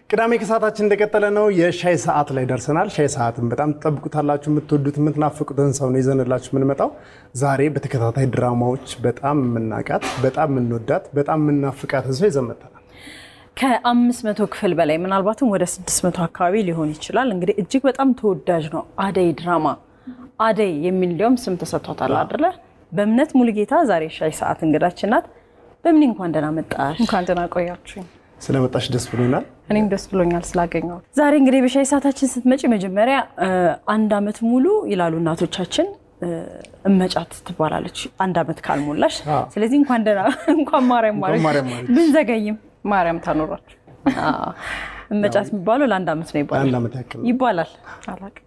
ቅዳሜ ከሰዓታችን እንደቀጠለ ነው። የሻይ ሰዓት ላይ ደርሰናል። ሻይ ሰዓትን በጣም ትጠብቁታላችሁ። የምትወዱት የምትናፍቁትን ሰው ነው ይዘንላችሁ የምንመጣው። ዛሬ በተከታታይ ድራማዎች በጣም የምናውቃት በጣም የምንወዳት በጣም የምናፍቃትን ሰው ይዘን መጥተናል። ከአምስት መቶ ክፍል በላይ ምናልባትም ወደ ስድስት መቶ አካባቢ ሊሆን ይችላል። እንግዲህ እጅግ በጣም ተወዳጅ ነው አደይ ድራማ። አደይ የሚል እንዲያውም ስም ተሰጥቷታል አይደለ? በእምነት ሙሉጌታ ዛሬ ሻይ ሰዓት እንግዳችን ናት። በምን እንኳን ደህና መጣሽ። እንኳን ደህና ቆያችሁኝ። ስለመጣሽ ደስ ብሎናል። እኔም ደስ ብሎኛል ስላገኘሁት። ዛሬ እንግዲህ በሻይ ሰዓታችን ስትመጪ መጀመሪያ አንድ አመት ሙሉ ይላሉ እናቶቻችን እመጫት ትባላለች አንድ አመት ካልሞላሽ። ስለዚህ እንኳን ደህና እንኳን ማርያም ማርያም ማረች ማረች። ብንዘገይም ማርያም ታኖራችሁ። አዎ፣ እመጫት የሚባለው ለአንድ አመት ነው ይባላል አንድ ዓመት ያክል ነው። ይባላል። አላቅም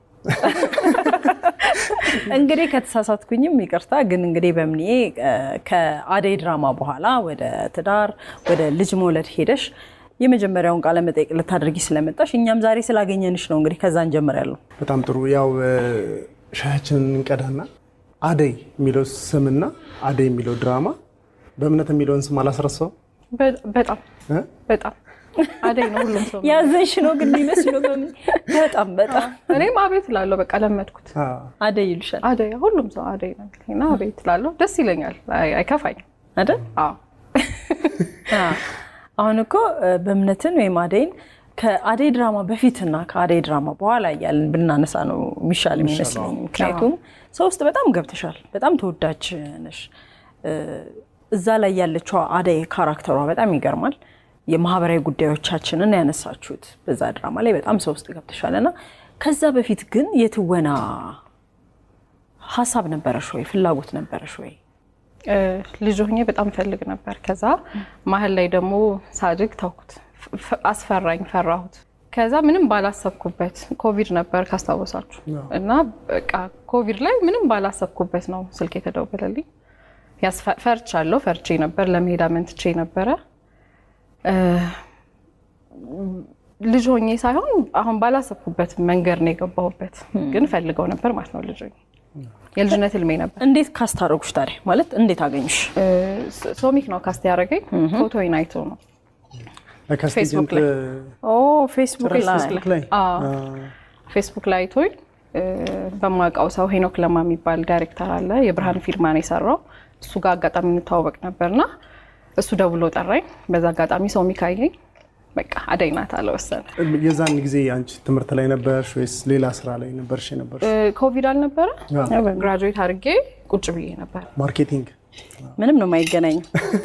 እንግዲህ ከተሳሳትኩኝም ይቅርታ። ግን እንግዲህ በምኔ ከአደይ ድራማ በኋላ ወደ ትዳር ወደ ልጅ መውለድ ሄደሽ የመጀመሪያውን ቃለ መጠይቅ ልታደርጊ ስለመጣሽ እኛም ዛሬ ስላገኘንሽ ነው። እንግዲህ ከዛ እንጀምራለሁ። በጣም ጥሩ። ያው ሻያችንን እንቀዳና አደይ የሚለው ስምና አደይ የሚለው ድራማ በእምነት የሚለውን ስም አላስረሳው በ- በጣም በጣም አደይ ነው ሁሉም ሰው። ያዘንሽ ነው ግን የሚመስለው በምን በጣም በጣም እኔም አቤት እላለሁ። በቃ ለመድኩት። አደይ ይሉሻል አደይ ሁሉም ሰው አደይ ነው እና አቤት እላለሁ። ደስ ይለኛል። አይ- አይከፋኝም። አይደል? አዎ አዎ። አሁን እኮ በእምነትን ወይም አደይን ከአደይ ድራማ በፊትና ከአደይ ድራማ በኋላ እያልን ብናነሳ ነው የሚሻል የሚመስለኝ። ምክንያቱም ሰው ውስጥ በጣም ገብተሻል፣ በጣም ተወዳጅ ነሽ። እዛ ላይ ያለችው አደይ ካራክተሯ በጣም ይገርማል። የማህበራዊ ጉዳዮቻችንን ያነሳችሁት በዛ ድራማ ላይ በጣም ሰው ውስጥ ገብተሻል እና ከዛ በፊት ግን የትወና ሀሳብ ነበረሽ ወይ? ፍላጎት ነበረሽ ወይ? እ፣ ልጅ ሆኜ በጣም ፈልግ ነበር። ከዛ መሀል ላይ ደግሞ ሳድግ ተውኩት። ፍ- አስፈራኝ፣ ፈራሁት። ከዛ ምንም ባላሰብኩበት ኮቪድ ነበር ካስታወሳችሁ እና በቃ ኮቪድ ላይ ምንም ባላሰብኩበት ነው ስልክ የተደወለልኝ። ያስፈ- ፈርቻለሁ፣ ፈርቼ ነበር፣ ለመሄድ አመንትቼ ነበረ። እ፣ ልጅ ሆኜ ሳይሆን አሁን ባላሰብኩበት መንገድ ነው የገባሁበት፣ ግን ፈልገው ነበር ማለት ነው። ልጅ ሆኜ የልጅነት ህልሜ ነበር። እንዴት ካስታረጉሽ ታዲያ? ማለት እንዴት አገኙሽ? እ፣ ሶሚክ ነው ካስት ያደረገኝ። ፎቶዬን አይቶ ነው ፌስቡክ ላይ። ኦ ፌስቡክ ላይ ፌስቡክ ላይ አዎ። ፌስቡክ ላይ አይቶኝ እ፣ በማውቀው ሰው ሄኖክ ለማ የሚባል ዳይሬክተር አለ። የብርሃን ፊልማ ነው የሰራው። እሱ ጋር አጋጣሚ እንተዋወቅ ነበርና እሱ ደውሎ ጠራኝ። በዛ አጋጣሚ ሶሚክ አየኝ። በቃ አደይ ናት አለ ወሰነ። የዛን ጊዜ አንቺ ትምህርት ላይ ነበርሽ ወይስ ሌላ ስራ ላይ ነበርሽ? የነበርሽ እ፣ ኮቪድ አልነበረ አዎ። ግራጁዌት አድርጌ ቁጭ ብዬ ነበር። ማርኬቲንግ። ምንም ነው የማይገናኘው።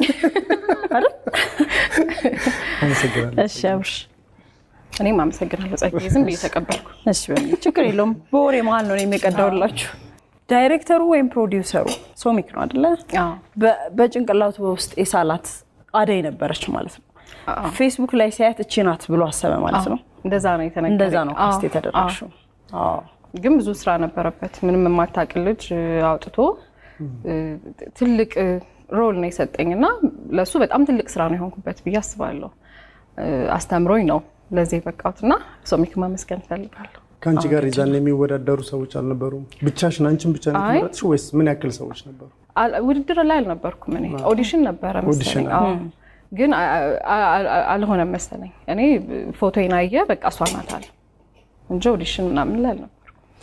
አመሰግናለሁ። እሺ አብርሽ፣ እኔም አመሰግናለሁ ጸጋዬ፣ ዝም ብዬ ተቀበልኩ። እሺ በምን ችግር የለውም። በወሬ መሀል ነው እኔ የቀዳውላችሁ። ዳይሬክተሩ ወይም ፕሮዲውሰሩ ሶሚክ ነው አይደለ? አዎ። በ- በጭንቅላቱ በውስጥ የሳላት አደይ ነበረች ማለት ነው። አዎ። ፌስቡክ ላይ ሲያየት እቺ ናት ብሎ አሰበ ማለት ነው። እንደዛ ነው የተነገረኝ። እንደዛ ነው ካስት አዎ፣ የተደረግሽው። አዎ። ግን ብዙ ስራ ነበረበት። ምንም የማታውቅ ልጅ እ፣ አውጥቶ እ፣ ትልቅ እ፣ ሮል ነው የሰጠኝ እና ለእሱ በጣም ትልቅ ስራ ነው የሆንኩበት ብዬ አስባለሁ። እ፣ አስተምሮኝ ነው ለዚህ የበቃሁት እና ሶሚክ ማመስገን እፈልጋለሁ። ከአንቺ ጋር የዛን የሚወዳደሩ ሰዎች አልነበሩም? ብቻሽን አንቺን ብቻ ነው አይ። የተመረጥሽ ወይስ ምን ያክል ሰዎች ነበሩ? አል- ውድድር ላይ አልነበርኩም እኔ ኦዲሽን ነበረ ኦዲሽን፣ መሰለኝ። አዎ። ግን አ- አ- አ- አልሆነም መሰለኝ። እኔ ፎቶዬን አየ በቃ እሷ ናት አለ እንጂ ኦዲሽን ምናምን ላይ አልነበርኩም።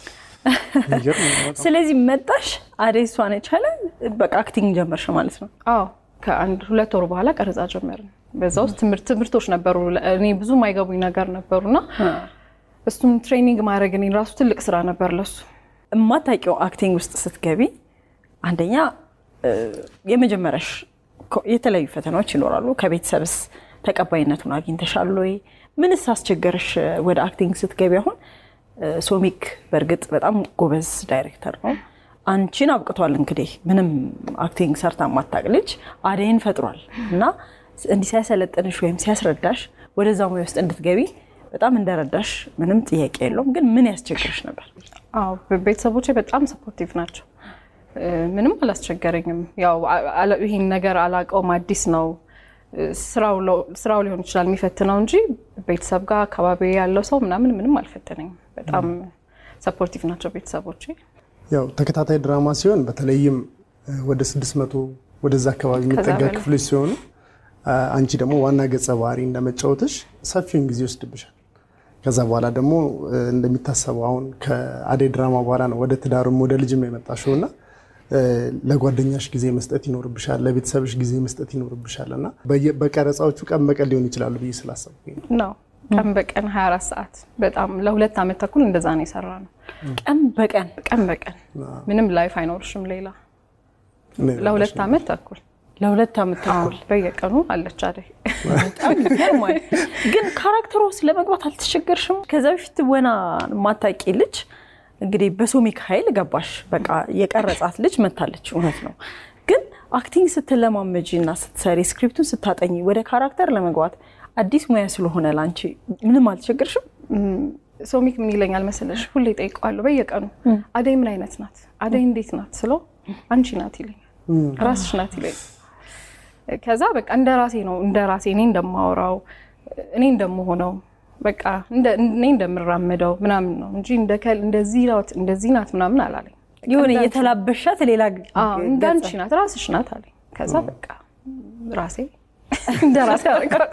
የሚገርም ነው በጣም። ስለዚህ መጣሽ አደይ እሷ ነች አለ በቃ አክቲንግ ጀመርሽ ማለት ነው። አዎ ከአንድ ሁለት ወር በኋላ ቀረጻ ጀመርን። በዛ ውስጥ ትምህርት ትምህርቶች ነበሩ። እኔ ብዙ የማይገቡኝ ነገር ነበሩና እሱም ትሬኒንግ ማድረግ እኔ ራሱ ትልቅ ስራ ነበር ለሱ። የማታውቂው አክቲንግ ውስጥ ስትገቢ አንደኛ እ፣ የመጀመሪያሽ ኮ- የተለያዩ ፈተናዎች ይኖራሉ። ከቤተሰብስ ተቀባይነቱን አግኝተሻል ወይ? ምንስ አስቸገረሽ ወደ አክቲንግ ስትገቢ? አሁን እ፣ ሶሚክ በእርግጥ በጣም ጎበዝ ዳይሬክተር ነው። አንቺን አብቅቷል እንግዲህ ምንም አክቲንግ ሰርታ የማታውቅ ልጅ አደይን ፈጥሯል እና እንዲህ ሲያሰለጥንሽ ወይም ሲያስረዳሽ ወደዛ ሙያ ውስጥ እንድትገቢ በጣም እንደረዳሽ ምንም ጥያቄ የለውም። ግን ምን ያስቸግርሽ ነበር? አዎ ቤተሰቦቼ በጣም ሰፖርቲቭ ናቸው። እ፣ ምንም አላስቸገረኝም። ያው አ- አለ- ይሄን ነገር አላውቀውም፣ አዲስ ነው እ፣ ስራው ለው- ስራው ሊሆን ይችላል የሚፈትነው እንጂ ቤተሰብ ጋር አካባቢ ያለው ሰው ምናምን ምንም አልፈተነኝም። በጣም ሰፖርቲቭ ናቸው ቤተሰቦቼ። ያው ተከታታይ ድራማ ሲሆን በተለይም እ፣ ወደ 600 ወደዛ አካባቢ የሚጠጋ በላይ። ክፍሎች ሲሆኑ አንቺ ደግሞ ዋና ገጸ ባህሪ እንደመጫወትሽ ሰፊውን ጊዜ ይወስድብሻል። ከዛ በኋላ ደግሞ እንደሚታሰበው አሁን ከአደይ ድራማ በኋላ ነው ወደ ትዳርም ወደ ልጅም የመጣሽው እና ለጓደኛሽ ጊዜ መስጠት ይኖርብሻል፣ ለቤተሰብሽ ጊዜ መስጠት ይኖርብሻል እና በቀረጻዎቹ ቀን በቀን ሊሆን ይችላሉ ብዬ ስላሰብኩኝ ነው። ነው ቀን በቀን 24 ሰዓት በጣም ለሁለት ዓመት ተኩል እንደዛ ነው የሰራ ነው። ቀን በቀን ቀን በቀን ምንም ላይፍ አይኖርሽም ሌላ ለሁለት ዓመት ተኩል ለሁለት ዓመት ተኩል በየቀኑ አለች አደይ። በጣም ይገርማል። ግን ካራክተሩ ውስጥ ለመግባት አልተቸገርሽም? ከዛ በፊት ወና ማታቂ ልጅ እንግዲህ በሶሚክ ኃይል ገባሽ። በቃ የቀረጻት ልጅ መታለች፣ እውነት ነው። ግን አክቲንግ ስትለማመጂ እና ስትሰሪ ስክሪፕቱን ስታጠኝ ወደ ካራክተር ለመግባት አዲስ ሙያ ስለሆነ ላንቺ ምንም አልተቸገርሽም? ሶሚክ ምን ይለኛል መሰለሽ? ሁሌ ጠይቀዋለሁ በየቀኑ አደይ ምን አይነት ናት፣ አደይ እንዴት ናት ስለው አንቺ ናት ይለኛል፣ ራስሽ ናት ይለኛል። ከዛ በቃ እንደ ራሴ ነው እንደ ራሴ እኔ እንደማወራው እኔ እንደምሆነው በቃ እኔ እንደምራመደው ምናምን ነው እንጂ እንደዚህ ናት እንደዚህ ናት ምናምን አላለኝ። የሆነ የተላበሻት ሌላ እንዳንቺ ናት ራስሽ ናት አለኝ። ከዛ በቃ ራሴ እንደ ራሴ አደረጋት።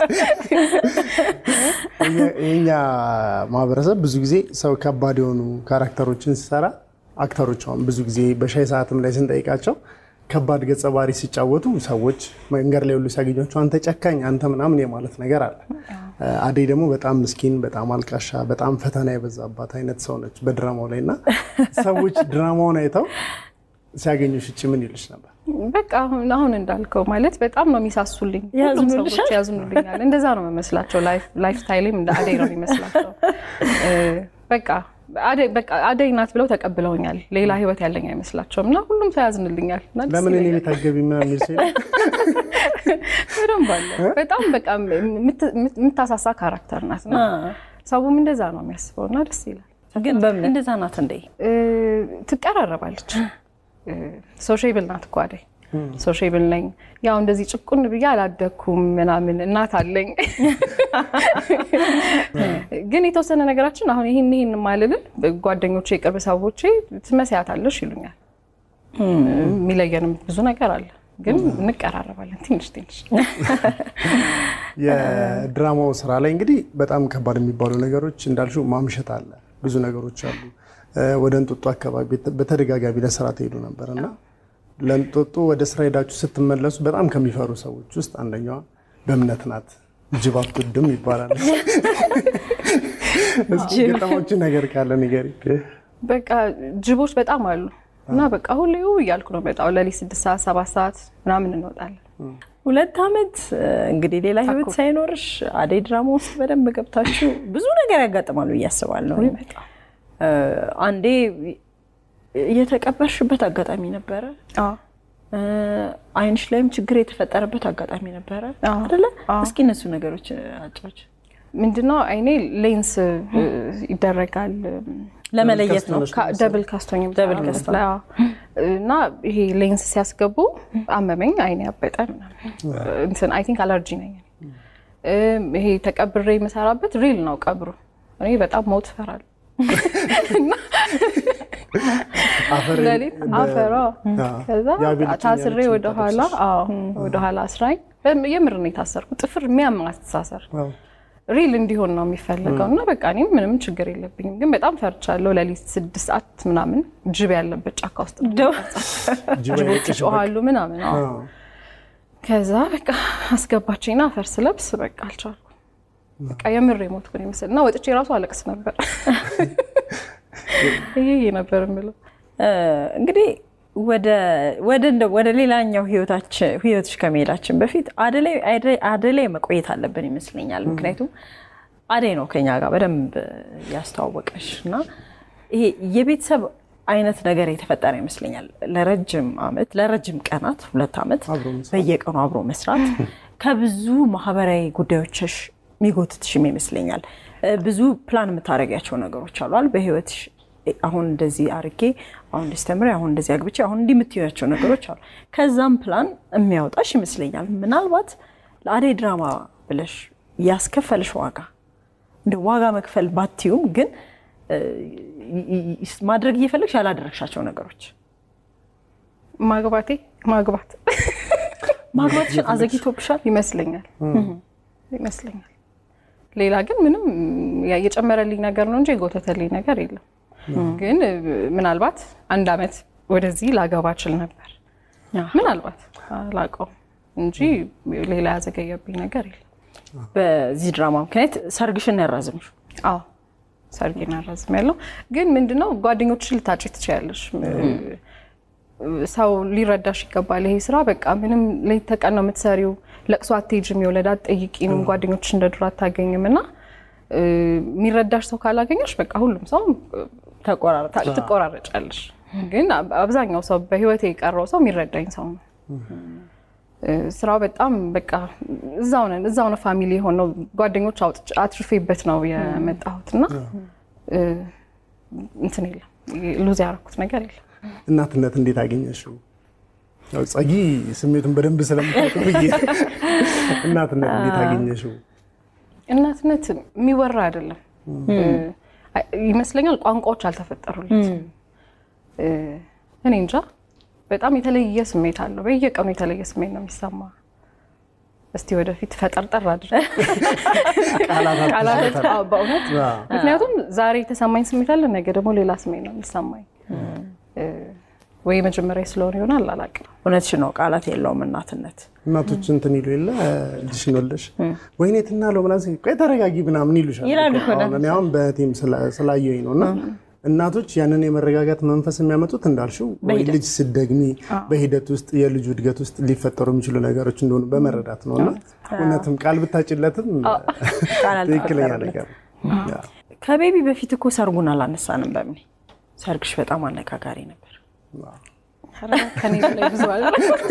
የኛ ማህበረሰብ ብዙ ጊዜ ሰው ከባድ የሆኑ ካራክተሮችን ሲሰራ አክተሮች አሁን ብዙ ጊዜ በሻይ ሰዓትም ላይ ስንጠይቃቸው ከባድ ገጸ ባህሪ ሲጫወቱ ሰዎች መንገድ ላይ ሁሉ ሲያገኟቸው አንተ ጨካኝ፣ አንተ ምናምን የማለት ነገር አለ። አደይ ደግሞ በጣም ምስኪን፣ በጣም አልቃሻ፣ በጣም ፈተና የበዛባት አይነት ሰው ነች በድራማው ላይ እና ሰዎች ድራማውን አይተው ሲያገኙሽ እጭ ምን ይልሽ ነበር? በቃ አሁን አሁን እንዳልከው ማለት በጣም ነው የሚሳሱልኝ። ሁሉም ሰዎች ያዝኑልኛል። እንደዛ ነው የሚመስላቸው። ላይፍ ስታይልም እንደ አደይ ነው የሚመስላቸው። በቃ አደይ ናት ብለው ተቀብለውኛል። ሌላ ህይወት ያለኝ አይመስላቸውም እና ሁሉም ሰው ያዝንልኛል። ለምን እኔ ቤት አትገቢ ምናምን የሚል ሰው በደንብ አለ። በጣም በቃ የምታሳሳ ካራክተር ናት እና ሰውም እንደዛ ነው የሚያስበው እና ደስ ይላል። ግን በምን እንደዛ ናት እንዴ? ትቀራረባለች። ሶሼብል ናት እኮ አደይ ሶሼብል ነኝ። ያው እንደዚህ ጭቁን ብዬ አላደኩም ምናምን እናት አለኝ። ግን የተወሰነ ነገራችን አሁን ይህን ይህን ማልልን ጓደኞቼ፣ የቅርብ ሰዎቼ ትመስያታለሽ ይሉኛል። የሚለየንም ብዙ ነገር አለ፣ ግን እንቀራረባለን ትንሽ ትንሽ። የድራማው ስራ ላይ እንግዲህ በጣም ከባድ የሚባሉ ነገሮች እንዳልሽው ማምሸት አለ፣ ብዙ ነገሮች አሉ። ወደ እንጦጦ አካባቢ በተደጋጋሚ ለስራ ትሄዱ ነበር እና ለእንጦጦ ወደ ስራ ሄዳችሁ ስትመለሱ በጣም ከሚፈሩ ሰዎች ውስጥ አንደኛዋ በእምነት ናት። ጅብ አትወድም ይባላል። እስኪ ገጠሞቹ ነገር ካለ ንገሪኝ። በቃ ጅቦች በጣም አሉ እና በቃ ሁሌ እያልኩ ነው በጣም ለሊት ስድስት ሰዓት ሰባት ሰዓት ምናምን እንወጣለን። ሁለት ዓመት እንግዲህ ሌላ ህይወት ሳይኖርሽ አደይ ድራማ ውስጥ በደንብ ገብታችሁ ብዙ ነገር ያጋጥማሉ ብዬ አስባለሁ። አንዴ የተቀበርሽበት አጋጣሚ ነበረ። አይንሽ ላይም ችግር የተፈጠረበት አጋጣሚ ነበረ አይደለ? እስኪ እነሱ ነገሮች አጫዎች። ምንድነው አይኔ ሌንስ ይደረጋል ለመለየት ነው። ደብል ካስቶኝ ደብል ካስቶ እና ይሄ ሌንስ ሲያስገቡ አመመኝ፣ አይኔ ያበጠ እንትን አይ ቲንክ አለርጂ ነኝ። ይሄ ተቀብሬ የምሰራበት ሪል ነው ቀብሩ። እኔ በጣም ሞት እፈራለሁ። ሌሊት አፈራ ከዛ ታስሬ ወደኋላ ወደኋላ አስራኝ የምር ነው የታሰርኩ። ጥፍር የሚያም አስተሳሰር ሪል እንዲሆን ነው የሚፈለገው እና በቃ እኔም ምንም ችግር የለብኝም፣ ግን በጣም ፈርቻለሁ። ሌሊት ስድስት ሰዓት ምናምን ጅብ ያለበት ጫካ ውስጥ ጅቦች ይጮሃሉ ምናምን። ከዛ በቃ አስገባችኝና አፈር ስለብስ በቃ አልቻልኩም። በቃ የምር የሞትኩ ነው ይመስል እና ወጥቼ ራሱ አለቅስ ነበር። ይሄ ነበር የምለው። እንግዲህ ወደ ሌላኛው ህይወትሽ ከመሄዳችን በፊት አደይ ላይ መቆየት አለብን ይመስለኛል። ምክንያቱም አደይ ነው ከኛ ጋር በደንብ ያስተዋወቀሽ እና ይሄ የቤተሰብ አይነት ነገር የተፈጠረ ይመስለኛል። ለረጅም ዓመት ለረጅም ቀናት ሁለት ዓመት በየቀኑ አብሮ መስራት ከብዙ ማህበራዊ ጉዳዮችሽ የሚጎትትሽም ይመስለኛል። ብዙ ፕላን የምታደርጊያቸው ነገሮች አሏል በህይወትሽ አሁን እንደዚህ አርጌ አሁን እንደዚህ ተምሬ አሁን እንደዚህ አግብቼ አሁን እንዲህ የምትያቸው ነገሮች አሉ። ከዛም ፕላን የሚያወጣሽ ይመስለኛል። ምናልባት ለአደይ ድራማ ብለሽ ያስከፈልሽ ዋጋ እንደ ዋጋ መክፈል ባትዩም ግን ማድረግ እየፈለግሽ ያላደረግሻቸው ነገሮች ማግባቴ ማግባት ማግባትሽን አዘግይቶብሻል? ይመስለኛል ይመስለኛል። ሌላ ግን ምንም ያ- የጨመረልኝ ነገር ነው እንጂ የጎተተልኝ ነገር የለም። ግን እ፣ ምናልባት አንድ አመት ወደዚህ ላገባ እችል ነበር ምናልባት አላውቀውም እንጂ ሌላ ያዘገየብኝ ነገር የለም። በዚህ ድራማ ምክንያት ሰርግሽን ያራዝምሽው አዎ ሰርጌን አራዝም ያለው ግን ምንድነው ጓደኞችሽን ልታጭ ትችያለሽ። ሰው ሊረዳሽ ይገባል። ይሄ ስራ በቃ ምንም ሌት ተቀን ነው የምትሰሪው። ለቅሶ አትሄጂም፣ የወለድ አትጠይቂም፣ ጓደኞችሽ እንደ ድሮ አታገኝም እና እ፣ የሚረዳሽ ሰው ካላገኘሽ በቃ ሁሉም ሰው ተቆራረጠ። ታ- ትቆራረጫለሽ። ግን አብ- አብዛኛው ሰው በህይወት የቀረው ሰው የሚረዳኝ ሰው ነው። እ፣ ስራው በጣም በቃ እዛው ነን እዛው ነው ፋሚሊ የሆነው ጓደኞች አውጥቼ አትርፌበት ነው የመጣሁት እና እ፣ እንትን የለም ሉዝ ያደረኩት ነገር የለም። እናትነት እንዴት አገኘሽው? ያው ጸጊ ስሜቱን በደንብ ስለምታውቅ ብዬ እናትነት እንዴት አገኘሽው? እናትነት የሚወራ አይደለም እ፣ ይመስለኛል ቋንቋዎች አልተፈጠሩለትም። እ፣ እኔ እንጃ በጣም የተለየ ስሜት አለው። በየቀኑ የተለየ ስሜት ነው የሚሰማ። እስቲ ወደፊት ፈጠርጠር አድርግ ቃላት ቃላት አዎ፣ በእውነት አዎ። ምክንያቱም ዛሬ የተሰማኝ ስሜት አለ፣ ነገ ደግሞ ሌላ ስሜት ነው የሚሰማኝ። እ፣ ወይ መጀመሪያ ስለሆነ ይሆናል አላውቅም። እውነትሽ ነው። ቃላት የለውም እናትነት። እናቶች እንትን ይሉ የለ ልጅሽን ወልደሽ ወይኔ ትናለው ምናምን ሲል ቆይ ተረጋጊ ምናምን ይሉሻል። ይላሉ እኮ አሁን እኔ አሁን በቲም ስላየኝ ነው እና እናቶች ያንን የመረጋጋት መንፈስ የሚያመጡት እንዳልሽው ወይ ልጅ ስደግሚ በሂደት ውስጥ የልጁ እድገት ውስጥ ሊፈጠሩ የሚችሉ ነገሮች እንደሆኑ በመረዳት ነው እና እውነትም ቃል ብታጭለትም ቃል ትክክለኛ አልተፈጠረለትም። ነገር ነው። ከቤቢ በፊት እኮ ሰርጉን አላነሳንም። በምን ሰርግሽ በጣም አነጋጋሪ ነበር። ኧረ ከኔ በላይ ብዙ አለ።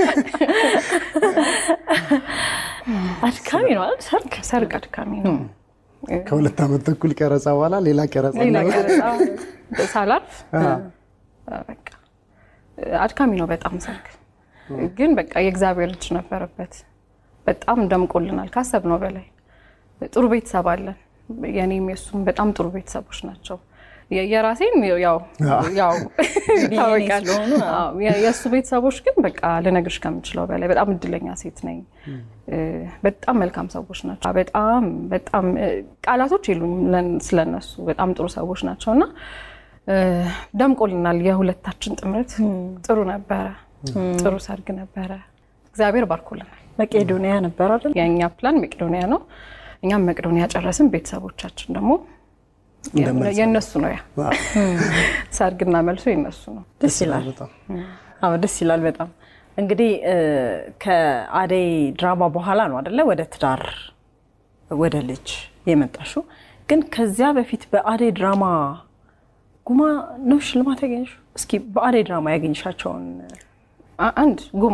አድካሚ ነው አይደል ሰርግ? ሰርግ አድካሚ ነው። ከሁለት ዓመት ተኩል ቀረጻ በኋላ ሌላ ቀረጻ ሌላ ነው። ቀረጻ ሳላርፍ አዎ። በቃ አድካሚ ነው በጣም ሰርግ። ግን በቃ የእግዚአብሔር እጅ ነበረበት። በጣም ደምቆልናል ካሰብነው በላይ። ጥሩ ቤተሰብ አለን። የኔም የሱም በጣም ጥሩ ቤተሰቦች ናቸው። የ- የራሴን ያው ያው ይታወቃል። ስለሆኑ፣ አዎ፣ የ- የእሱ ቤተሰቦች ግን በቃ ልነግርሽ ከምችለው በላይ በጣም እድለኛ ሴት ነኝ። እ፣ በጣም መልካም ሰዎች ናቸው። በጣም በጣም እ፣ ቃላቶች የሉኝም ለን- ስለነሱ በጣም ጥሩ ሰዎች ናቸው እና እ፣ ደምቆልናል። የሁለታችን ጥምረት ጥሩ ነበረ። ጥሩ ሰርግ ነበረ። እግዚአብሔር ባርኮልናል። መቄዶንያ ነበር አይደል? የእኛ ፕላን መቄዶንያ ነው። እኛም መቄዶንያ ጨረስን። ቤተሰቦቻችን ደግሞ እንደመልስ የእነሱ ነው። ያ አዎ። ሰርግና መልሶ የእነሱ ነው። ደስ ይላል። በጣም አዎ ደስ ይላል በጣም እንግዲህ እ፣ ከአደይ ድራማ በኋላ ነው አደለ ወደ ትዳር ወደ ልጅ የመጣሽው። ግን ከዚያ በፊት በአደይ ድራማ ጉማ ነው ሽልማት ያገኘሽው? እስኪ በአደይ ድራማ ያገኘሻቸውን አ- አንድ ጉማ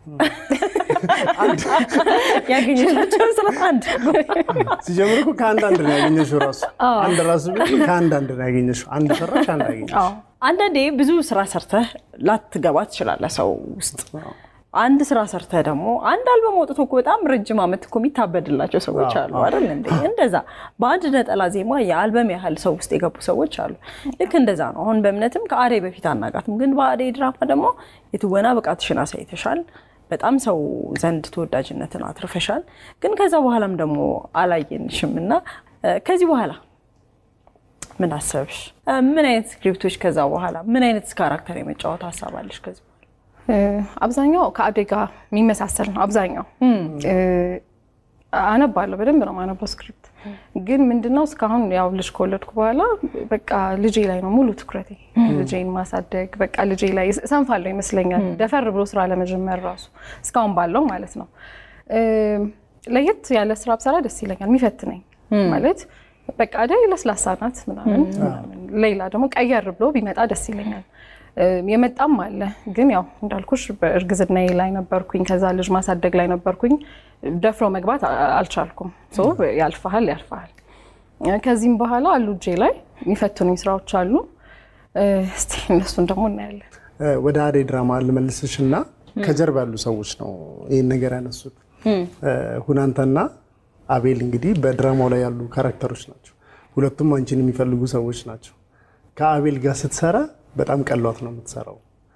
ያገኘሻቸውን ስለ አንድ ሲጀምር እኮ ከአንድ አንድ ነው ያገኘሽው። ራሱ አንድ ራሱ ቢሆን ከአንድ አንድ ነው ያገኘሽው። አንድ ሰራሽ፣ አንድ አገኘሽ። አዎ አንዳንዴ ብዙ ስራ ሰርተህ ላትገባ ትችላለህ ሰው ውስጥ። አንድ ስራ ሰርተህ ደግሞ አንድ አልበም ወጥቶ እኮ በጣም ረጅም ዓመት እኮ የሚታበድላቸው ሰዎች አሉ አይደል እንዴ? እንደዛ በአንድ ነጠላ ዜማ የአልበም ያህል ሰው ውስጥ የገቡ ሰዎች አሉ። ልክ እንደዛ ነው። አሁን በእምነትም ከአደይ በፊት አናቃትም፣ ግን በአደይ ድራማ ደግሞ የትወና ብቃትሽን አሳይተሻል። በጣም ሰው ዘንድ ተወዳጅነትን አትርፈሻል። ግን ከዛ በኋላም ደግሞ አላየንሽም እና እ፣ ከዚህ በኋላ ምን አሰብሽ? እ፣ ምን አይነት ስክሪፕቶች ከዛ በኋላ ምን አይነት ካራክተር የመጫወት ሀሳብ አለሽ? ከዚህ በኋላ እ፣ አብዛኛው ከአደይ ጋር የሚመሳሰል ነው። አብዛኛው እ፣ አነባለሁ፣ በደንብ ነው የማነበው ስክሪፕት። ግን ምንድነው እስካሁን ያው ልጅ ከወለድኩ በኋላ በቃ ልጄ ላይ ነው ሙሉ ትኩረቴ፣ ልጄን ማሳደግ በቃ ልጄ ላይ ሰንፋለሁ ይመስለኛል። ደፈር ብሎ ስራ ለመጀመር ራሱ እስካሁን ባለው ማለት ነው። እ፣ ለየት ያለ ስራ ብሰራ ደስ ይለኛል፣ የሚፈትነኝ ማለት በቃ አደይ ለስላሳ ናት ምናምን ምናምን። ሌላ ደግሞ ቀየር ብሎ ቢመጣ ደስ ይለኛል። እ፣ የመጣም አለ ግን ያው እንዳልኩሽ በእርግዝናዬ ላይ ነበርኩኝ። ከዛ ልጅ ማሳደግ ላይ ነበርኩኝ። ደፍሮ መግባት አ- አልቻልኩም። ሶ ያልፋል ያልፋል። እ፣ ከዚህም በኋላ አሉ እጄ ላይ የሚፈትኑኝ ስራዎች አሉ። እ፣ እስቲ እነሱን ደግሞ እናያለን። እ፣ ወደ አደይ ድራማ ልመልስሽ እና ከጀርባ ያሉ ሰዎች ነው ይህን ነገር ያነሱት። እ፣ ሁናንተና አቤል እንግዲህ በድራማው ላይ ያሉ ካራክተሮች ናቸው። ሁለቱም አንቺን የሚፈልጉ ሰዎች ናቸው። ከአቤል ጋር ስትሰራ በጣም ቀሏት ነው የምትሰራው።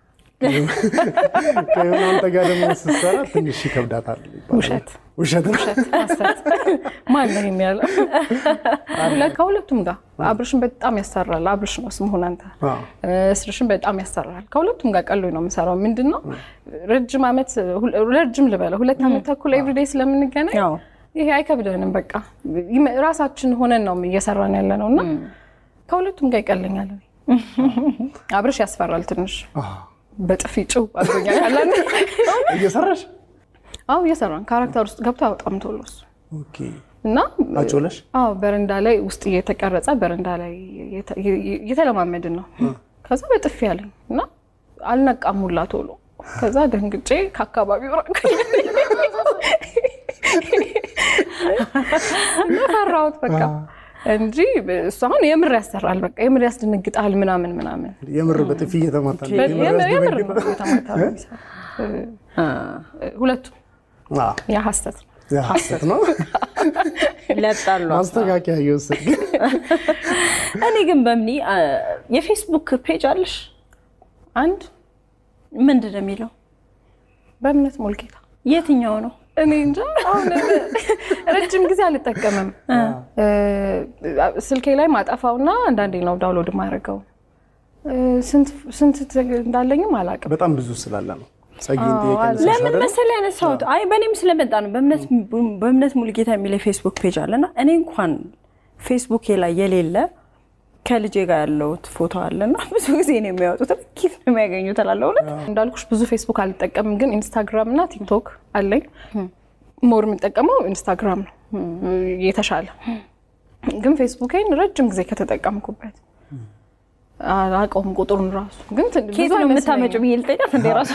ከሆነ አንተ ጋር ደግሞ ስትሰራ ትንሽ ይከብዳታል ይባላል። ውሸት ውሸት ነው። ሐሰት ማን ነው የሚያለው? ሁለት ከሁለቱም ጋር አብርሽን በጣም ያሰራል። አብርሽ ነው ስምሆን አንተ አዎ። እስርሽን በጣም ያሰራል። ከሁለቱም ጋር ቀሎኝ ነው የምሰራው። ምንድን ነው ረጅም ዓመት ሁለ- ረጅም ልበለው ሁለት ዓመት ተኩል ኤቭሪዴይ ስለምንገናኝ ያው ይሄ አይከብደንም። በቃ ይመ- ራሳችን ሆነን ነው እየሰራን ያለ ነው እና ከሁለቱም ጋር ይቀለኛል። እኔ። አብርሽ ያስፈራል ትንሽ አዎ። በጥፊ ጭው አድርጎኛል። ያለን እየሰራሽ አዎ እየሰራን ካራክተር ውስጥ ገብቶ አያወጣም ቶሎ እሱ ኦኬ። እና አጮለሽ አዎ በረንዳ ላይ ውስጥ እየተቀረጸ በረንዳ ላይ እየተ- እየተለማመድን ነው። ከዛ በጥፊ ያለኝ እና አልነቃም ሁላ ቶሎ። ከዛ ደንግጬ ከአካባቢው ራቅኩኝ እና ፈራሁት በቃ እንጂ እሱ አሁን የምር ያሰራል። በቃ የምር ያስደነግጣል ምናምን ምናምን የምር በጥፊ እየተማታ ነው። የምር የምር የምር ነው ያስደነግጣል። የተማታ ነው የሚሰራው። ሁለቱም አዎ። ያ ሀሰት ነው። ያ ሐሰት ነው። ለጣሉ ማስተካከያ እየወሰድክ እኔ ግን በምኒ የፌስቡክ ፔጅ አለሽ? አንድ ምንድን ነው የሚለው? በእምነት ሞልጌታ የትኛው ነው? እኔ እንጃ አሁን ረጅም ጊዜ አልጠቀምም። ስልኬ ላይ ማጠፋውና አንዳንዴ ነው ዳውንሎድ ማድረገው። ስንት እንዳለኝም አላውቅም። በጣም ብዙ ስላለ ነው። ጸጊን ጥያቄ ነሳሽ ለምን አይደል? መሰለህ ያነሳሁት? አይ በእኔም ስለመጣ ነው። በእምነት በእምነት ሙሉጌታ የሚል የፌስቡክ ፔጅ አለና እኔ እንኳን ፌስቡኬ ላይ የሌለ ከልጄ ጋር ያለውት ፎቶ አለና ብዙ ጊዜ ነው የሚያወጡት። ኪት ነው የሚያገኙት እላለሁ። እውነት እንዳልኩሽ ብዙ ፌስቡክ አልጠቀምም፣ ግን ኢንስታግራም እና ቲክቶክ አለኝ። ሞር የምጠቀመው ኢንስታግራም ነው የተሻለ። ግን ፌስቡኬን ረጅም ጊዜ ከተጠቀምኩበት አላውቀውም ቁጥሩን ራሱ ግን ት- ብዙ ኬት ነው አይመስለኝም። የምታመጪው ብዬ ልጠይቃት እንደ ራሱ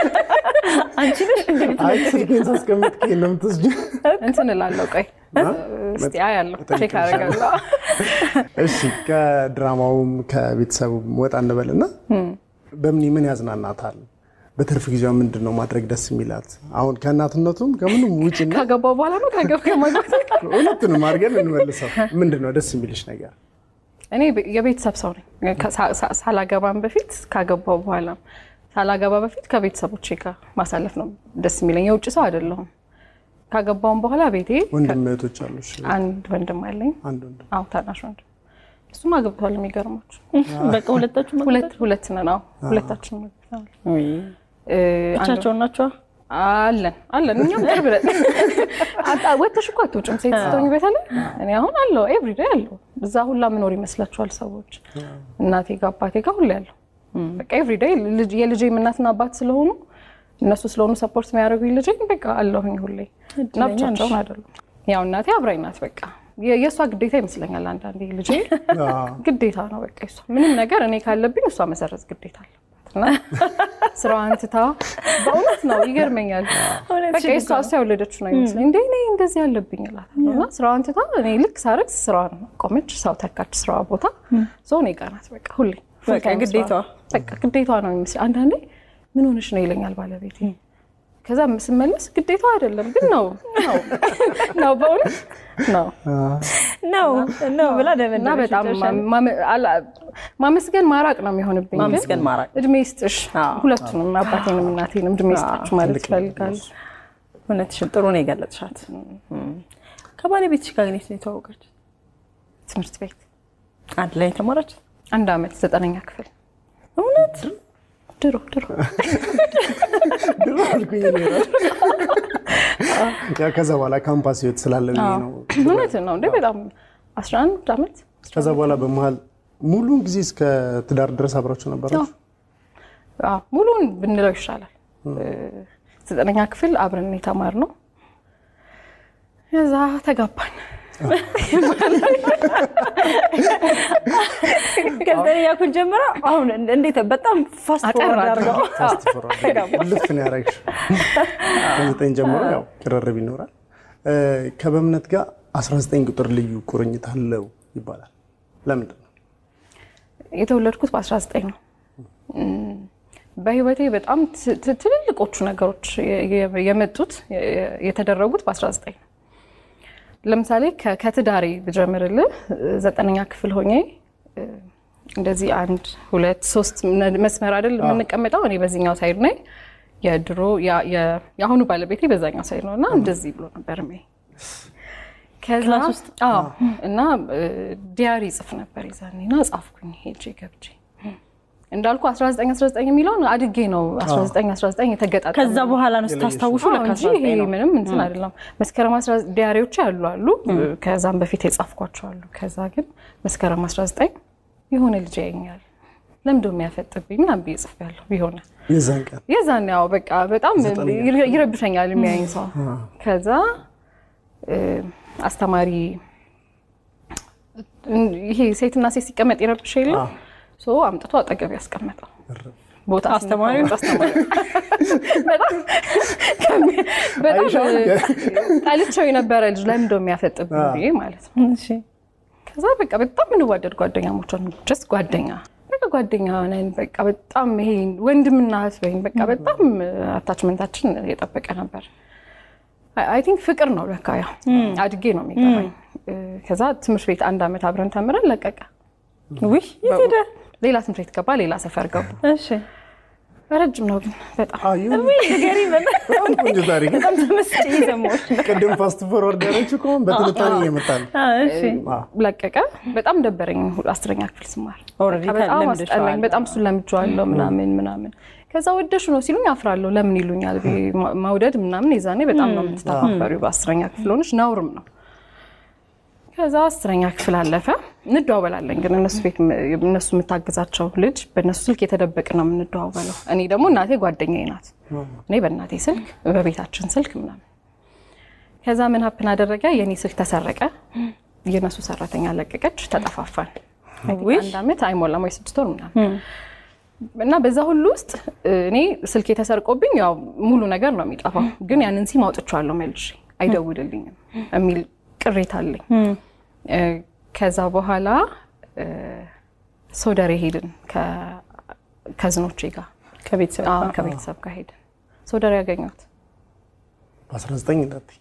አንቺ ነሽ እንደ አይ ስልኬን ሳስቀምጥ ከየት ነው የምትወስጂው? እንትን እላለሁ። ቆይ እስቲ አያለሁ፣ ቼክ አደርጋለሁ። እሺ ከድራማውም ከቤተሰቡም ወጣ እንበልና በምን ምን ያዝናናታል? በትርፍ ጊዜዋ ምንድን ነው ማድረግ ደስ የሚላት? አሁን ከእናትነቱም ከምንም ውጭና ከገባው በኋላ ነው ከገብ ከማግባት ሁለቱንም አድርገን እንመልሰው። ምንድን ነው ደስ የሚልሽ ነገር? እኔ የቤተሰብ ሰው ነኝ። ከሳ- ሳ- ሳላገባም በፊት ካገባው በኋላ ሳላገባ በፊት ከቤተሰቦቼ ጋር ማሳለፍ ነው ደስ የሚለኝ። የውጭ ሰው አይደለሁም። ካገባውም በኋላ ቤቴ ወንድም እህቶች አሉሽ? አንድ ወንድም አለኝ። አንድ ወንድም አዎ ታናሽ ወንድም፣ እሱም አግብቷል። የሚገርማችሁ በቃ ሁለታችሁ ሁለት ሁለት ነን። አዎ ሁለታችንም አግብተናል። እ፣ አንድ- ብቻቸውን ናቸዋ። አለን አለን እኛም ቅርብ ነን። አጣ- ወጥተሽ እኮ አትውጭም ሴት ስትሆኝ በተለይ እኔ አሁን አለው ኤቭሪዴይ አለው እዛ ሁላ ምኖር ይመስላችኋል ሰዎች እናቴ ጋር አባቴ ጋር ሁሌ ያለው በቃ ኤቭሪዴይ የልጄም እናትና አባት ስለሆኑ እነሱ ስለሆኑ ሰፖርት የሚያደርጉኝ ልጄ በቃ አለሁኝ ሁሌ እና ብቻቸውን አይደሉም ያው እናቴ አብራኝ ናት በቃ የ- የእሷ ግዴታ ይመስለኛል አንዳንዴ ልጄ ግዴታ ነው በቃ እሷ ምንም ነገር እኔ ካለብኝ እሷ መሰረዝ ግዴታ አለባት እና ስራዋን ትታ በእውነት ነው ይገርመኛል። በቃ እሷ እሷ የወለደችው ነው ይመስለኝ እንደ እኔ እንደዚህ ያለብኝ እላታለሁ እና ስራዋን ትታ እኔ ልክ ሳረግ ስራዋን ቆመች፣ ሰው ተካች ስራዋ ቦታ ሰው እኔ ጋር ናት በቃ ሁሌ full በቃ time ግዴታዋ። ስራዋ። በቃ ግዴታዋ ነው ይመስለኝ። አንዳንዴ ምን ሆነሽ ነው ይለኛል ባለቤቴ። ከዛ ስመለስ ግዴታዋ አይደለም ግን ነው ነው ነው በእውነት ነው ነው ነው ብላ እና ደመደመች። በጣም መጨረሻ ላይ። ማመ- አላ- ማመስገን ማራቅ ነው የሚሆንብኝ። ግን ማመስገን ማራቅ። እድሜ ይስጥሽ አዎ። ሁለቱንም አባቴንም እናቴንም እድሜ ይስጣችሁ ማለት ትልቅ ነገር ይፈልጋሉ። እውነትሽን ጥሩ ነው የገለጥሻት። ከባለቤትሽ ጋር ግን የት ነው የተዋወቃችሁት? ትምህርት ቤት አንድ ላይ የተማራች አንድ አመት ዘጠነኛ ክፍል እውነት ድሮ ድሮ ድሮ አልኩኝ እኔ እራሱ። ያው ከዛ በኋላ ካምፓስ ህይወት ስላለ ብዬ ነው። እውነት ነው እንዴ በጣም 11 አመት ከዛ በኋላ በመሀል ሙሉን ጊዜ እስከ ትዳር ድረስ አብራችሁ ነበራችሁ? አዎ፣ ሙሉውን ብንለው ይሻላል። ዘጠነኛ ክፍል አብረን የተማርነው ከዛ ተጋባን። ከዘጠነኛ ክፍል ጀምራ አሁን እንዴት በጣም ፋስት አጠር ፎርዋርድ አድርገው። አድርገው ፋስት ፎርዋርድ ልፍ ነው ያደረግሽው። ከዘጠኝ ጀምሮ ያው ቅርርብ ይኖራል። እ፣ ከበእምነት ጋር 19 ቁጥር ልዩ ቁርኝት አለው ይባላል። ለምንድን ነው? የተወለድኩት በ19 ነው። እም፣ በህይወቴ በጣም ት- ት- ትልልቆቹ ነገሮች የ- የ- የመጡት የ- የተደረጉት በ19 ነው። ለምሳሌ ከ- ከትዳሬ ብጀምርልህ ዘጠነኛ ክፍል ሆኜ እ፣ እንደዚህ አንድ ሁለት ሶስት መስመር አይደል የምንቀመጠው። እኔ በዚህኛው ሳይድ ነኝ፣ የድሮ ያ- የ- የአሁኑ ባለቤቴ በዛኛው ሳይድ ነው እና እንደዚህ ብሎ ነበር ሜ ከዛ ክላስ ውስጥ? አዎ እና እ፣ ዲያሪ ጽፍ ነበር የዛኔ እና ጻፍኩኝ ሄጄ ገብቼ እንዳልኩ 1919 የሚለውን አድጌ ነው 1919 የተገጣጠመ ከዛ በኋላ ነው ስታስታውሹ አዎ ለካ እንጂ ይሄ 19 ነው። ምንም እንትን አይደለም። መስከረም 19 ዲያሪዎች ያሉ አሉ፣ ከዛም በፊት የጻፍኳቸው አሉ። ከዛ ግን መስከረም 19 የሆነ ልጅ ያየኛል ለምዶ የሚያፈጥብኝ ምናምን ብዬ ጽፌያለሁ። ቢሆነ የዛን ቀን የዛን ያው በቃ በጣም ይረ- ይረብሸኛል የሚያየኝ ሰው። ከዛ እ፣ አስተማሪ ይሄ ሴትና ሴት ሲቀመጥ ይረብሽ የለም አዎ። ሶ አምጥቶ አጠገብ ያስቀመጠው ቦታ አስተማሪው? ስንቀመጥ አስተማሪው በጣም ከሚ- በጣም አይሻ? ጠልቼው የነበረ ልጅ ለምን እንደው የሚያፈጥብኝ ብዬ ማለት ነው። እሺ። ከዛ በቃ በጣም እንዋደድ ጓደኛሞች ሆን ጀስት ጓደኛ በቃ ጓደኛ ነን። በቃ በጣም ይሄ ወንድምና እህት በይኝ በቃ በጣም አታችመንታችን የጠበቀ ነበር። አይ ቲንክ ፍቅር ነው ለካ ያው አድጌ ነው የሚገባኝ። ከዛ ትምህርት ቤት አንድ ዓመት አብረን ተምረን ለቀቀ። ውይ የት ሄደ? ሌላ ትምህርት ቤት ገባ፣ ሌላ ሰፈር ገቡ። እሺ። ረጅም ነው ግን በጣም አዩ ንገሪ በጣም ቆንጆ ታሪክ ነው። በጣም ተመስጬ እየሰማሁሽ ነው። ቅድም ፋስት ፎርወርድ ያለች እኮ በትንታኔ እየመጣ ነው። አ፣ እሺ። ለቀቀ። በጣም ደበረኝ ሁሉ አስረኛ ክፍል ስማር Already በቃ በጣም ለምደሽዋል። አስጠላኝ። በጣም እሱን ለምጄዋለሁ ምናምን ምናምን። ከዛ ወደሹ ነው ሲሉኝ አፍራለሁ። ለምን ይሉኛል ብዬ ማ- መውደድ ምናምን የዛኔ በጣም ነው የምትተፋፈሪው። በአስረኛ ክፍል ሆነሽ ነውርም ነው። ከዛ አስረኛ ክፍል አለፈ። እንደዋወላለን ግን እነሱ ቤት ም- እነሱ የምታግዛቸው ልጅ በእነሱ ስልክ የተደበቅ ነው የምንደዋወለው። እኔ ደግሞ እናቴ ጓደኛዬ ናት። እኔ በእናቴ ስልክ በቤታችን ስልክ ምናምን ከዛ ምን ሀፕን አደረገ? የእኔ ስልክ ተሰረቀ። የእነሱ ሰራተኛ ለቀቀች። ተጠፋፋን። ውይ። አንድ ዓመት አይሞላም ወይ ስድስት ወር ምናምን እና በዛ ሁሉ ውስጥ እኔ ስልክ የተሰርቆብኝ ያው ሙሉ ነገር ነው የሚጠፋው፣ ግን ያንን ሲም አውጥቼዋለሁ መልሼ አይደውልልኝም የሚል ቅሬታ አለኝ። እ፣ ከዛ በኋላ እ፣ ሶደሬ ሄድን ከ- ከዝኖቼ ጋር ከቤተሰብ አዎ፣ ከቤተሰብ ጋር ሄድን። ሶደሬ ያገኘሁት በ19 እንዳትዪ።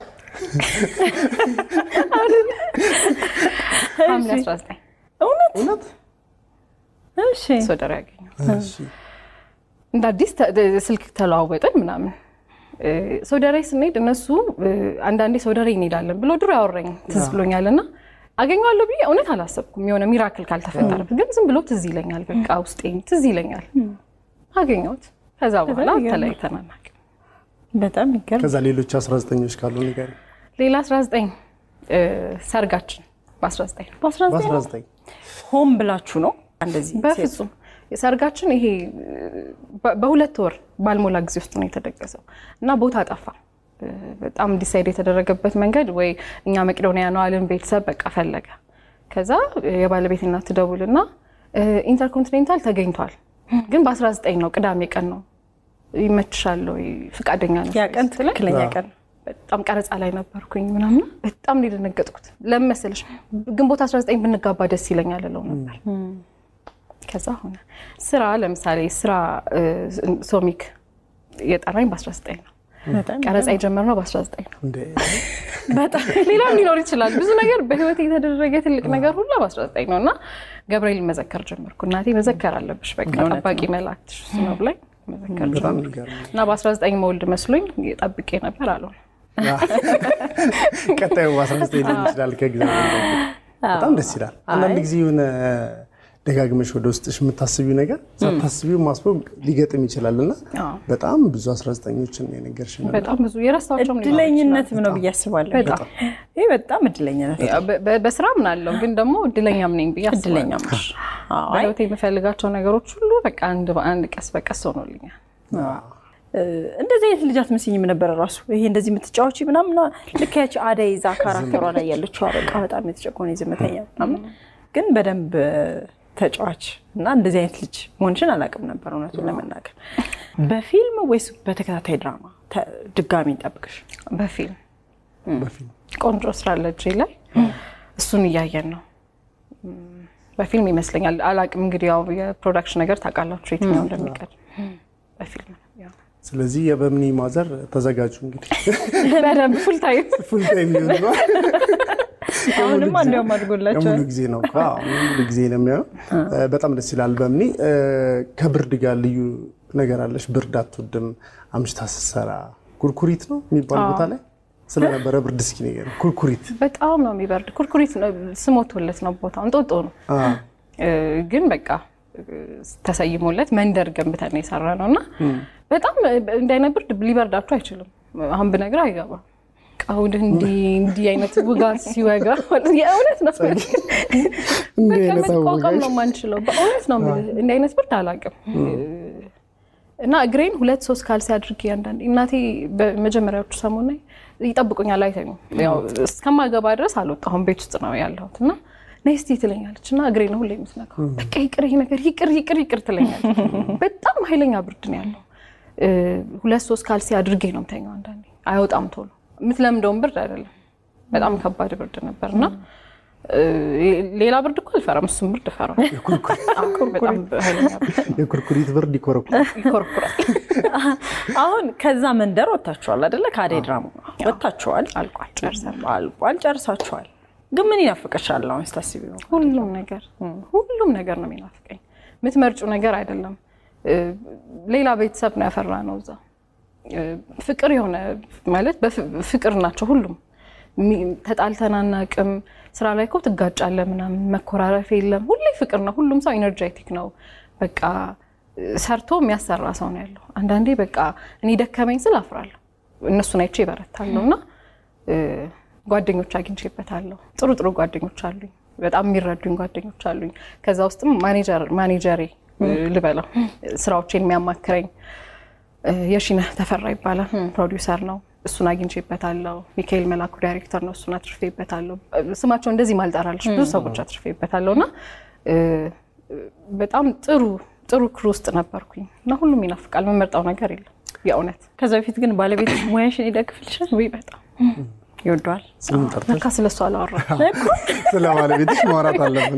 ሐምሌ 19 እውነት እሺ። ሶደሬ ያገኘሁት እሺ። እንደ አዲስ ተ- ደ- ስልክ ተለዋወጥን ምናምን እ፣ ሶደሬ ስንሄድ እነሱ እ፣ አንዳንዴ ሶደሬ እንሄዳለን ብሎ ድሮ ያወራኝ ትዝ ብሎኛል እና አገኘዋለሁ ብዬ እውነት አላሰብኩም። የሆነ ሚራክል ካልተፈጠረበት ግን ዝም ብሎ ትዝ ይለኛል። በቃ ውስጤ ትዝ ይለኛል። አገኘሁት። ከዛ በኋላ ይገርማል። ተለያይተን አናውቅም። በጣም ይገርም። ከዛ ሌሎች 19ኞች ካሉ ንገሪ። ሌላ 19 እ፣ ሰርጋችን በ19 በ19 በ19 ሆን ብላችሁ ነው እንደዚህ በፍጹም ሰርጋችን ይሄ በ- በሁለት ወር ባልሞላ ጊዜ ውስጥ ነው የተደገሰው እና ቦታ ጠፋ። እ፣ በጣም ዲሳይድ የተደረገበት መንገድ ወይ እኛ መቄዶንያ ነው አልን። ቤተሰብ በቃ ፈለገ። ከዛ የባለቤት እናት ትደውልና እ፣ ኢንተርኮንቲኔንታል ተገኝቷል፣ ግን በ19 ነው ቅዳሜ ቀን ነው ይመችሻል ወይ ፍቃደኛ ነው ያ ቀን ትክክለኛ ቀን በጣም ቀረጻ ላይ ነበርኩኝ ምናምን በጣም ነው የደነገጥኩት። ለምን መሰለሽ ግንቦት 19 ብንጋባ ደስ ይለኛል እለው ነበር። ከዛ ሆነ ስራ ለምሳሌ ስራ እ፣ ሶሚክ የጠራኝ በ19 ነው። በጣም ቀረጻ የጀመርነው በ19 ነው። እንደ በጣም ሌላም ሊኖር ይችላል። ብዙ ነገር በህይወት የተደረገ ትልቅ ነገር ሁሉ በ19 ነው እና ገብርኤል መዘከር ጀመርኩ። እናቴ መዘከር አለብሽ በቃ ጠባቂ መላእክትሽ እሱ ነው ብላኝ መዘከር በጣም ጀመርኩ የሚገርም ነው። እና በ19 መወልድ መስሎኝ ጠብቄ ነበር አልሆነ። ቀጣዩ 19 ሊሆን ይችላል። ከእግዚአብሔር ጋር በጣም ደስ ይላል። አንዳንድ ጊዜ የሆነ ደጋግመሽ ወደ ውስጥሽ የምታስቢው ነገር ሳታስቢው ማስበው ሊገጥም ይችላል እና አዎ። በጣም ብዙ 19ኞችን ነው የነገርሽን። በጣም ብዙ የረሳቸውም ሊኖሩ እድለኝነትም ነው ብዬ አስባለሁ። በጣም። ይህ በጣም እድለኝነት ነው። በ- በ- በስራ ምናለው ግን ደግሞ እድለኛም ነኝ ብዬ አስባለሁ። እድለኛም ነሽ። አዎ፣ አይ፣ በህይወት የምፈልጋቸው ነገሮች ሁሉ በቃ አንድ በአንድ ቀስ በቀስ ሆኖልኛል። እ፣ እንደዚህ አይነት ልጅ አትመስይኝም ነበረ ራሱ ይሄ እንደዚህ የምትጫወቺ ምናምን ልክ ያቺ አደይ ይዛ ካራክተሯ ላይ ያለችው በቃ በጣም የተጨቆነ ዝምተኛ ምናምን ግን በደንብ ተጫዋች እና እንደዚህ አይነት ልጅ መሆንሽን አላውቅም ነበር እውነቱን ለመናገር። በፊልም ወይስ በተከታታይ ድራማ ተ- ድጋሚ እንጠብቅሽ? በፊልም በፊልም ቆንጆ ስራ አለ እጄ ላይ እሱን እያየን ነው። እም፣ በፊልም ይመስለኛል። አላውቅም እንግዲህ ያው የፕሮዳክሽን ነገር ታውቃላችሁ የትኛው እንደሚቀድም በፊልም ነው ያው። ስለዚህ የበምኒ ማዘር ተዘጋጁ እንግዲህ በደንብ ፉል ታይም ፉል ታይም ሊሆን ነው። አሁንም እንዲያውም አድጎላቸዋል። ሙሉ ጊዜ ነው እኮ አዎ፣ ሙሉ ጊዜ ነው የሚሆነው። በጣም ደስ ይላል። በምኒ ከብርድ ጋር ልዩ ነገር አለሽ። ብርድ አትወድም። አምሽታ ስትሰራ ኩርኩሪት ነው የሚባል ቦታ ላይ ስለነበረ ብርድ እስኪ ነገር ኩርኩሪት በጣም ነው የሚበርድ። ኩርኩሪት ነው ስሞቶለት ነው ቦታው እንጦጦ ነው እ፣ ግን በቃ እ፣ ተሰይሞለት መንደር ገንብተን የሰራ ነው እና በጣም እንዲህ አይነት ብርድ ሊበርዳችሁ አይችልም። አሁን ብነግር አይገባም። ቀሁድ እንዲህ እንዲህ አይነት ውጋት ሲወጋ የእውነት ነው በቃ አይነት መቋቋም ነው የማንችለው። በእውነት ነው የምልህ፣ እንዲህ አይነት ብርድ አላውቅም። እና እግሬን ሁለት ሶስት ካልሲ አድርጌ አንዳንዴ እናቴ በመጀመሪያዎቹ ሰሞን ላይ ይጠብቁኛል፣ አይተኙም። ያው እስከማገባ ድረስ አልወጣሁም፣ ቤት ውስጥ ነው ያለሁት እና ነይ እስቲ ትለኛለች እና እግሬ ነው ሁሌ የምትነካው። በቃ ይቅር ይሄ ነገር ይቅር ይቅር ይቅር ትለኛለች። በጣም ኃይለኛ ብርድ ነው ያለው። እ፣ ሁለት ሶስት ካልሲ አድርጌ ነው የምተኛው። አንዳንዴ አይወጣም ቶሎ። የምትለምደውን ብርድ አይደለም። በጣም ከባድ ብርድ ነበር እና እ፣ ሌላ ብርድ እኮ አልፈራም፣ እሱም ብርድ እፈራው። በጣም ኃይለኛ ብርድ የኩርኩሪት ብርድ ይኮረኩራል። ይኮረኩራል። አሁን ከዛ መንደር ወጥታችኋል አይደለ? ከአደይ ድራማ ወጥታችኋል፣ አልቋል፣ ጨርሰናል። አልቋል፣ ጨርሳችኋል። ግን ምን ይናፍቅሻል አሁን ስታስቢው? ሁሉም ነገር ሁሉም ነገር ነው የሚናፍቀኝ። የምትመርጩ ነገር አይደለም። እ፣ ሌላ ቤተሰብ ነው ያፈራ ነው እዛ እ፣ ፍቅር የሆነ ማለት በፍ- ፍቅር ናቸው ሁሉም። ሚ- ተጣልተን አናውቅም። ስራ ላይ እኮ ትጋጫለህ ምናምን፣ መኮራረፍ የለም። ሁሌ ፍቅር ነው። ሁሉም ሰው ኢነርጄቲክ ነው። በቃ እ፣ ሰርቶ የሚያሰራ ሰው ነው ያለው። አንዳንዴ በቃ እኔ ደከመኝ ስል አፍራለሁ፣ እነሱን አይቼ ይበረታለሁ እና እ፣ ጓደኞች አግኝቼበታለሁ። ጥሩ ጥሩ ጓደኞች አሉኝ። በጣም የሚረዱኝ ጓደኞች አሉኝ። ከዛ ውስጥም ማኔጀር ማኔጀሬ እ፣ ልበለው ስራዎቼን የሚያማክረኝ እ፣ የሺነህ ተፈራ ይባላል። ፕሮዲውሰር ነው። እሱን አግኝቼበታለሁ። ሚካኤል መላኩ ዳይሬክተር ነው። እሱን አትርፌበታለሁ። እ፣ ስማቸው እንደዚህ ማልጠራለች ብዙ ሰዎች አትርፌበታለሁ እና እ፣ በጣም ጥሩ ጥሩ ክሩ ውስጥ ነበርኩኝ እና ሁሉም ይናፍቃል። የምመርጠው ነገር የለም የእውነት ከዛ በፊት ግን ባለቤት ሙያሽን ይደግፍልሻል? ውይ በጣም ይወደዋል? ስሙን ጠርተሽ ለካ ስለሱ አላወራም። ስለ ባለቤትሽ ማውራት አለብን።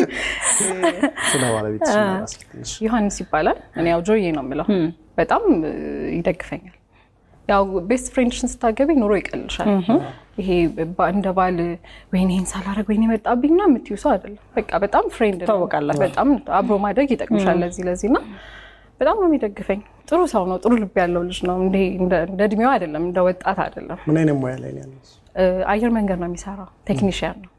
ስለ ባለቤትሽ ማውራት ትንሽ ዮሐንስ ይባላል። እኔ ያው ጆዬ ነው የምለው። በጣም እ፣ ይደግፈኛል። ያው ቤስት ፍሬንድሽን ስታገቢ ኑሮ ይቀልሻል። ይሄ ባ- እንደ ባል ወይኔ ይህን ሳላረግ ወይኔ መጣብኝ ና የምትዩ ሰው አይደለም። በቃ በጣም ፍሬንድ ነው። ትታወቃላችሁ። በጣም አብሮ ማደግ ይጠቅምሻል ለዚህ ለዚህ እና በጣም ነው የሚደግፈኝ። ጥሩ ሰው ነው። ጥሩ ልብ ያለው ልጅ ነው። እንደ እንደ እድሜው አይደለም፣ እንደ ወጣት አይደለም። ምን አይነት ሙያ ላይ ነው ያለው? እ፣ አየር መንገድ ነው የሚሰራው። ቴክኒሽያን ነው።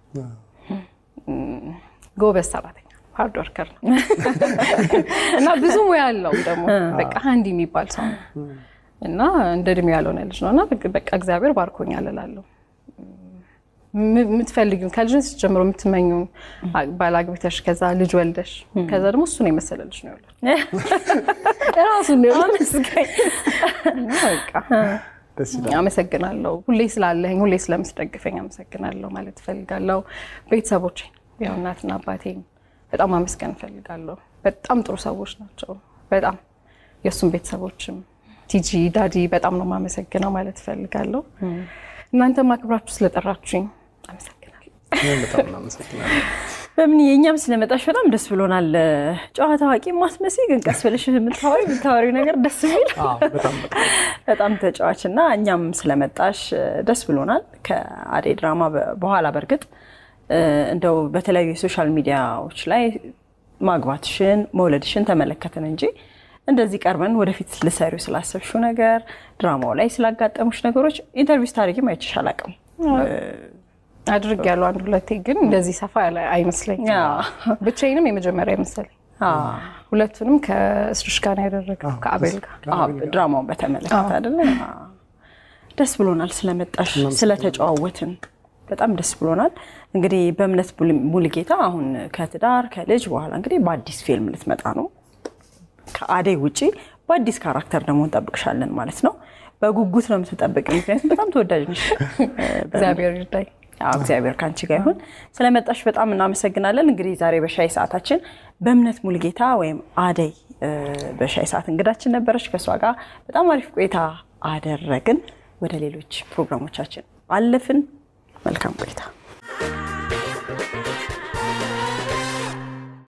ጎበዝ ሰራተኛ ሃርድ ወርከር ነው እና ብዙ ሙያ አለው ደግሞ በቃ ሀንዲ የሚባል ሰው ነው እና እንደ እድሜው ያልሆነ ልጅ ነው እና በቃ- በቃ እግዚአብሔር ባርኮኛል እላለሁ። ም- የምትፈልጊውን ከልጅነት ጀምሮ የምትመኙን ባላግብተሽ ከዛ ልጅ ወልደሽ ከዛ ደግሞ እሱን የመሰለ ልጅ ነው ያለው ራሱን ነው አመስጋኝ እና በቃ ደስ ይላል። አመሰግናለሁ። ሁሌ ስላለኝ ሁሌ ስለምትደግፈኝ አመሰግናለሁ ማለት እፈልጋለሁ። ቤተሰቦቼን ያው እናትና አባቴን በጣም አመስገን እፈልጋለሁ። በጣም ጥሩ ሰዎች ናቸው። በጣም የእሱም ቤተሰቦችም ቲጂ ዳዲ በጣም ነው የማመሰግነው ማለት እፈልጋለሁ። እናንተም አክብራችሁ ስለጠራችሁኝ አመሰግናለሁ። እኔም በጣም እናመሰግናለን። በምን የእኛም ስለመጣሽ በጣም ደስ ብሎናል። ጨዋ ታዋቂ ማስመሲ ግን ቀስ ብለሽ የምታወሪ የምታወሪው ነገር ደስ የሚል አዎ፣ በጣም በጣም በጣም ተጫዋች እና እኛም ስለመጣሽ ደስ ብሎናል። ከአደይ ድራማ በ- በኋላ በእርግጥ እ፣ እንደው በተለያዩ የሶሻል ሚዲያዎች ላይ ማግባትሽን መውለድሽን ተመለከትን እንጂ እንደዚህ ቀርበን ወደፊት ልሰሪው ስላሰብሽው ነገር ድራማው ላይ ስላጋጠሙሽ ነገሮች ኢንተርቪው ስታደርጊም አይቼሽ አላውቅም። አድርግ ያለው አንድ ሁለቴ ግን እንደዚህ ሰፋ ያለ አይመስለኝም። አዎ። ብቻዬንም የመጀመሪያ አይመስለኝ። አዎ። ሁለቱንም ከእስርሽ ጋር ነው ያደረገው ከአቤል ጋር አዎ፣ ድራማውን በተመለከተ አይደለ? አዎ። ደስ ብሎናል ስለመጣሽ ስለተጨዋወትን በጣም ደስ ብሎናል። እንግዲህ በእምነት ሙሉ- ሙሉጌታ አሁን ከትዳር ከልጅ በኋላ እንግዲህ በአዲስ ፊልም ልትመጣ ነው። ከአደይ ውጪ በአዲስ ካራክተር ደግሞ እንጠብቅሻለን ማለት ነው። በጉጉት ነው የምትጠብቅ፣ ምክንያቱም በጣም ተወዳጅ ነሽ። እግዚአብሔር ይርዳኝ። አዎ፣ እግዚአብሔር ከአንቺ ጋር ይሁን። ስለመጣሽ በጣም እናመሰግናለን። እንግዲህ ዛሬ በሻይ ሰዓታችን በእምነት ሙሉጌታ ወይም አደይ እ፣ በሻይ ሰዓት እንግዳችን ነበረች። ከእሷ ጋር በጣም አሪፍ ቆይታ አደረግን። ወደ ሌሎች ፕሮግራሞቻችን አለፍን። መልካም ቆይታ